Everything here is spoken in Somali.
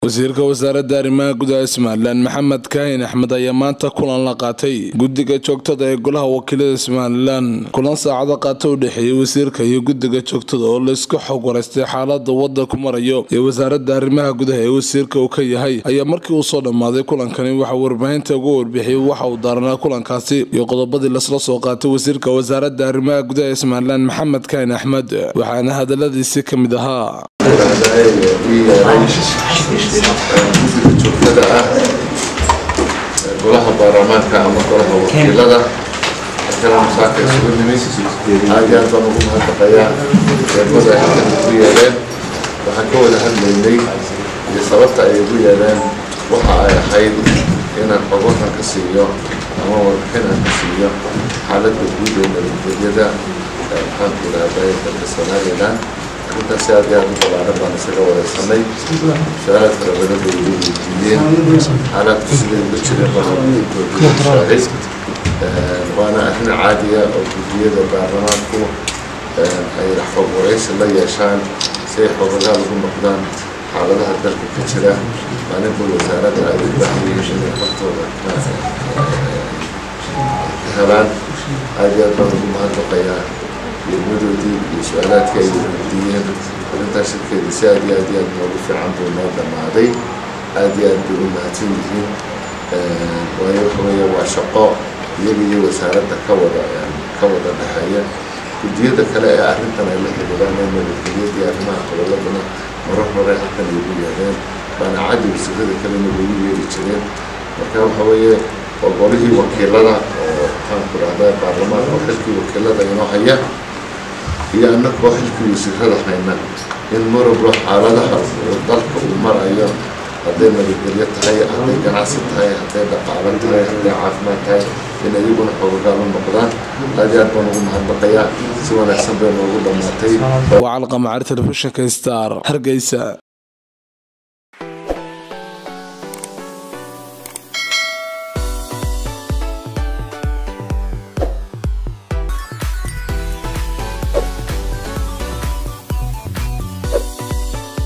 wasiirka wasaaradda arrimaha gudaha somalilan maxamed kaahin axmed ayaa maanta kulan la qaatay guddiga joogtada ee golaha wakiilada somalilan kulan saacado qaata u dhexeeyey wasiirka iyo guddiga joogtada oo laisku xog waraystay xaalada wadanku marayo ee wasaaradda arrimaha gudaha ee wasiirka uu ka yahay ayaa markii uu soo dhammaaday kulankani waxaa warbaahinta uga warbixiyey waxa uu daaranaa kulankaasi iyo qodobadii lasla soo qaatay wasiirka wasaaradda arrimaha gudaha ee somalilan maxamed kaahin axmed waxaana hadaladiisi ka mid ahaa guddiga joogtada ah golaha baarlamaanka ama golaha wakiilada halkana masaaka isugu nimid aad iyo aad baan ugu mahadnaqayaa eedmada ay halkan ugu yeeleen waxaan ka wada hadlaynay iyo sababta ay ugu yeeleen waxa ay ahayd inaan xogohan ka siiyo ama warbixin aan ka siiyo xaaladda guud ee nabadgelyada maxaanku idhahday dalka somalilan arrintaasi aad iyo aad u balaaran baan isaga wareysanay su-aalaad fara badan bay igu weydiiyeen xaalaadku siday uga jireen baan waana arrin caadiya oo guddiyada baarlamaanku ay xog wareysi la yeeshaan si ay xogogaal ugu noqdaan xaaladaha dalka ka jira maalinba wasaaradda ay u baahan yihiin inay hortooda ka helaan aad iyo aad baan ugu mahadnaqayaa ilmadoodii iyo su-aalaadkii ay weydiiyeen arrintaas shirkeeda si aad iyo aad iyo aad noogu fiican buu noo dhammaaday aad iyo aad bay u mahadsan yihiin waayo waxa weeye waa shaqo iyaga iyo wasaaradda ka wada ka wada dhexeeya guddiyada kale ee arrintan ay la xiriiraan ee nabadgelyada iyo arrimaha qodoladana marar hore halkan ay ugu yeedheen baana caddi wasiirada kalena lagu yeeri jireen marka waxa weeye waa golihii wakiilada oo maxaanku dhahdaa baarlamaanka oo xilkii wakiilada inoo haya iyo annagoo xilkii wasiirada hayna in marwalba xaaladaha dalka uu marayo hadday nabadgelyo tahay hadday ganacsi tahay hadday dhaqaalo tahay hadday caafimaad tahay in iyaguna xoogogaal u noqdaan aad iyo aad baan ugu mahadnaqayaa si wanaagsan bay noogu dhammaatay waa calqamacari telefishinka star hargeysa